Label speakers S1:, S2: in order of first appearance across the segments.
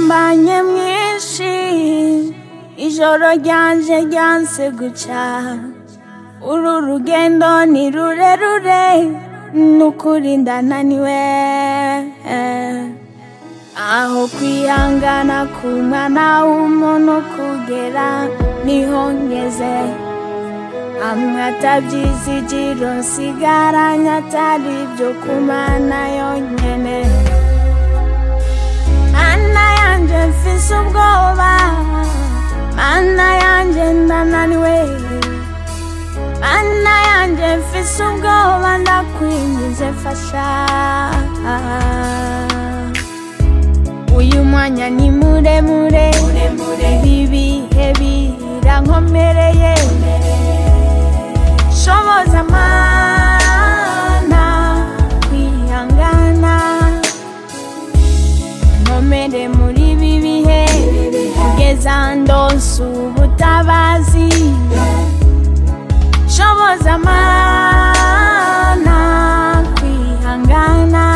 S1: umudurumbanye mwinshi ijoro ryanje ryanse guca uru rugendo ni rurerure nukuri ndananiwe aho kwihangana k'umwana w'umuntu kugera niho ngeze amwe atabyizigiro nsigaranye atari ibyo kumana yonyene mana yanje mfise ubwoba mana yanje ndananiwe mana yanje mfise ubwoba ndakwinjize mfasha uyu mwanya ni muremure ibi bihe birankomereye shoboza mana kwihangana nkomere muri ibi bihe kugeza ndonse ubutabazi shoboza mana kwihangana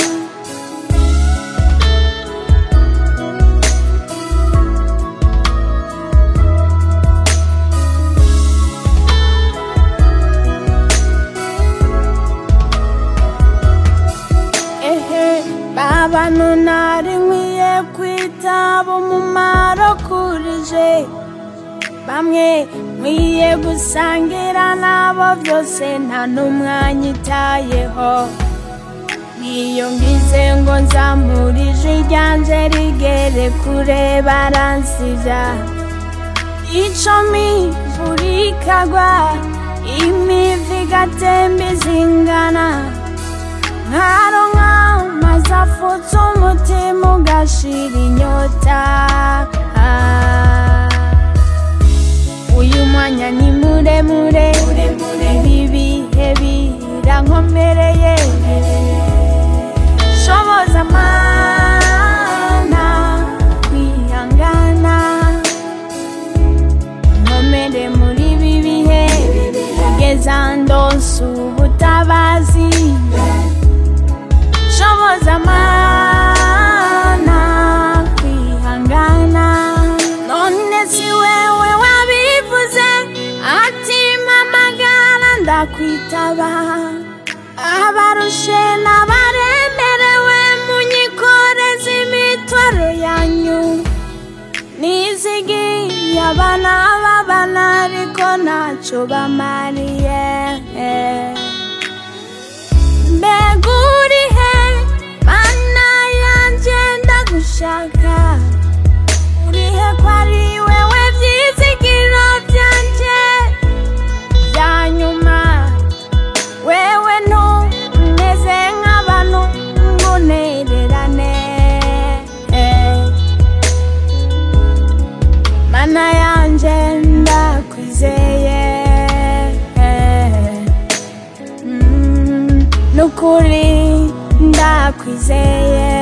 S1: ehe babanu nari nkwiye kwitaba umumaro kurije bamwe nkwiye gusangira nabo byose nta n'umwanya itayeho niyo ngize ngo nzamurije ryanje rigere kure baransivya icumi buri kagwa imivi igatemba izingana nkaronka maze afutse umutima ugashira inyota uyu mwanya ni muremure ibi bihe birankomereye shoboza mana kwihangana nkomere muri ibi bihe kugeza ndonse ubutabazi shoboza mana kwihangana none si wewe wabivuze ati mpamagara ndakwitaba abarushe n'abaremerewe munyikoreze imitwaro yanyu nizigiye abana b'abana ariko ntacyo bamariye mbega urihe mana yanjye ndagushaka urihe ko ari wewe byizigiro byanjye bya nyuma wewe ntumeze nk'abantu ngunererane mana yanje ndakwizeye Mm, nukuri ndakwizeye